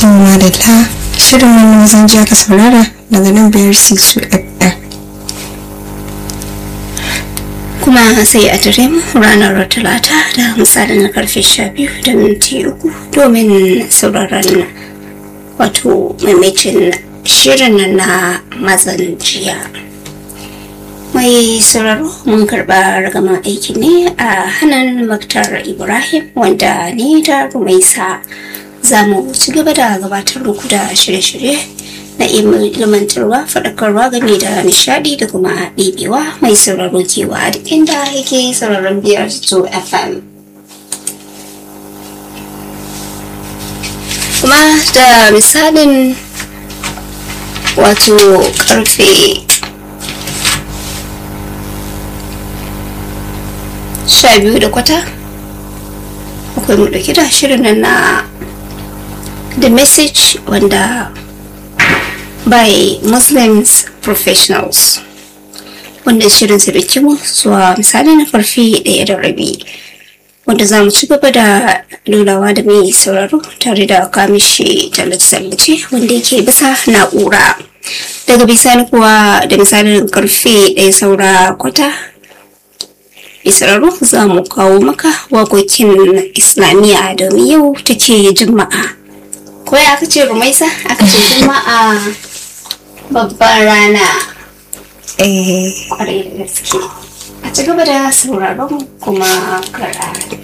madalla shirin wannan zan ji aka saurara daga nan biyar c2 fm kuma sai a tare mu ranar talata da misalin karfe sha biyu da minti uku domin sauraron wato maimacin shirin na mazan jiya mai sauraro mun karba ragaman aiki ne a hannun maktar ibrahim wanda ni da rumaisa za mu ci gaba da gabatar muku da shirye-shirye na ilmantarwa faɗakarwa game da nishadi da kuma ɗibewa mai sauraro kewa duk inda yake sauraron biyar to fm kuma da misalin wato karfe sha biyu da kwata akwai mu dauki da shirin nan na the message wanda by muslims professionals wanda shirin su dauki mu zuwa misali na farfi daya da rabi wanda za mu ci gaba da lulawa da mai sauraro tare da kamishi tallace-tallace wanda yake bisa na'ura daga bisani kuwa da misalin karfe ɗaya saura kwata isra'u za mu kawo maka waƙoƙin islamiyya domin yau take juma'a ko ya aka ce rumaisa aka ce juma'a babban rana eh kwarai da gaske a ci gaba da sauraron kuma kara